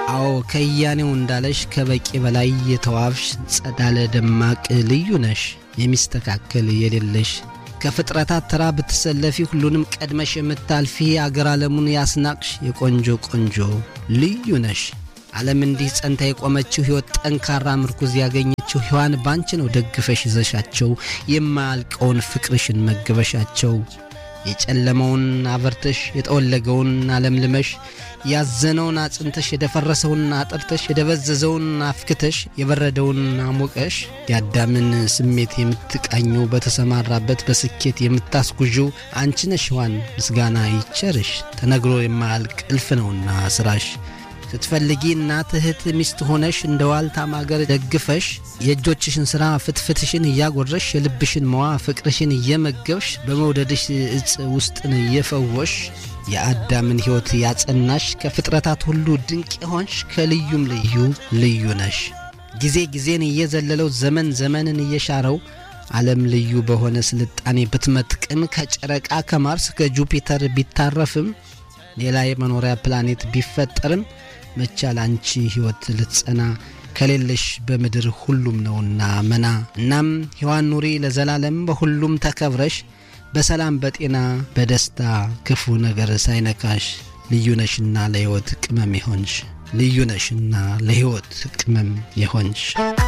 አዎ ከያኔው እንዳለሽ ከበቂ በላይ የተዋብሽ ጸዳለ ደማቅ ልዩ ነሽ የሚስተካከል የሌለሽ ከፍጥረታት ተራ ብትሰለፊ ሁሉንም ቀድመሽ የምታልፊ አገር ዓለሙን ያስናቅሽ የቆንጆ ቆንጆ ልዩ ነሽ። ዓለም እንዲህ ጸንታ የቆመችው ሕይወት ጠንካራ ምርኩዝ ያገኘችው ሕዋን ባንቺ ነው ደግፈሽ ይዘሻቸው የማያልቀውን ፍቅርሽን መገበሻቸው የጨለመውን አበርተሽ የጠወለገውን አለምልመሽ ያዘነውን አጽንተሽ የደፈረሰውን አጥርተሽ የደበዘዘውን አፍክተሽ የበረደውን አሞቀሽ የአዳምን ስሜት የምትቃኘው በተሰማራበት በስኬት የምታስጉዥው አንቺ ነሽ ሕዋን ምስጋና ይቸርሽ ተነግሮ የማያልቅ እልፍ ነውና ስራሽ ስትፈልጊ እናት እህት ሚስት ሆነሽ እንደ ዋልታ ማገር ደግፈሽ የእጆችሽን ሥራ ፍትፍትሽን እያጎረሽ የልብሽን መዋ ፍቅርሽን እየመገብሽ በመውደድሽ እጽ ውስጥን እየፈወሽ የአዳምን ሕይወት ያጸናሽ ከፍጥረታት ሁሉ ድንቅ የሆንሽ ከልዩም ልዩ ልዩ ነሽ። ጊዜ ጊዜን እየዘለለው ዘመን ዘመንን እየሻረው ዓለም ልዩ በሆነ ስልጣኔ ብትመጥቅም ከጨረቃ ከማርስ ከጁፒተር ቢታረፍም ሌላ የመኖሪያ ፕላኔት ቢፈጠርም መቻል አንቺ ሕይወት ልትጸና ከሌለሽ በምድር ሁሉም ነውና መና። እናም ሕዋን ኑሪ ለዘላለም በሁሉም ተከብረሽ በሰላም በጤና በደስታ ክፉ ነገር ሳይነካሽ ልዩ ነሽና ለሕይወት ቅመም የሆንሽ ልዩ ነሽና ለሕይወት ቅመም የሆንሽ